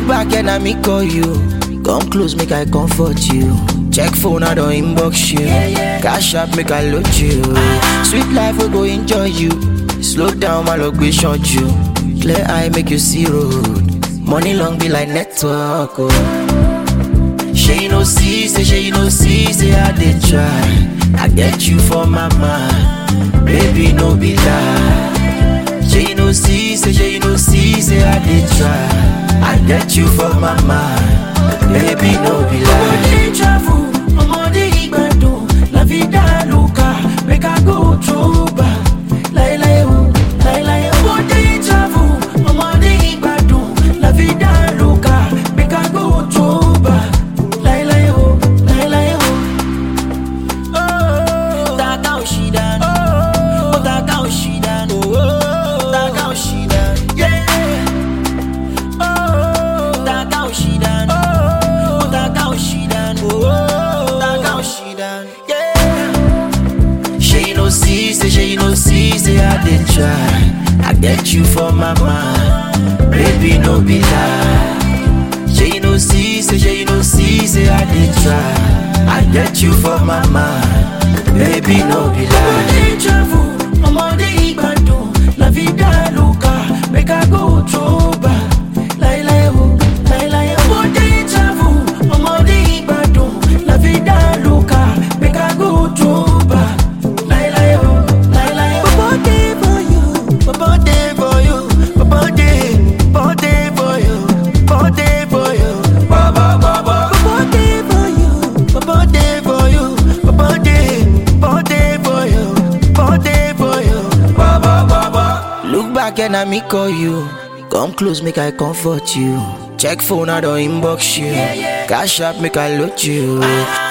Look back and I me call you. Come close, make I comfort you. Check phone, I don't inbox you. Cash up, make I load you. Sweet life, we go enjoy you. Slow down, my luck, we short you. Clear eye, make you see road. Money long be like network. Oh. She no see, say she no see, say I did try. I get you for my mind, baby no be lie. She no see, say she no see, say I did try. I get you for my mind, baby no be lie. Ọmọdé travel, ọmọdé ìgbàdùn, la vida loca, make I go through back. Láíláí o, láíláí o. Ọmọdé travel, ọmọdé ìgbàdùn, la vida loca, make I go through back. Láíláí o, láíláí o. Taka òṣìdá, ó taka òṣìdá, taka òṣìdá, yeah. Taka òṣìdá, ó taka òṣìdá, taka òṣìdá, yeah. She no see, say she no see, say I did try. I get you for my mind, baby no be lie. She no see, say she no see, say I did try. I get you for my mind, baby no be lie. Ọmọdé travel, ọmọdé ìgbàdùn, la vida loca, make I go through back. Láíláí o, láíláí o. Ọmọdé travel, ọmọdé ìgbàdùn, la vida loca, make I go through back. Láíláí o, láíláí o. Bobo dey for you, Bobo dey for you, Bobo dey, Bobo dey for you, Bobo dey for you, Bobo Bobo. Bobo dey for you, Bobo dey for you, Bobo dey, Bobo dey for you, Bobo dey for you, Bobo Bobo. Look back and I me call you, come close make I comfort you. Check phone I don't inbox you, cash up make I load you.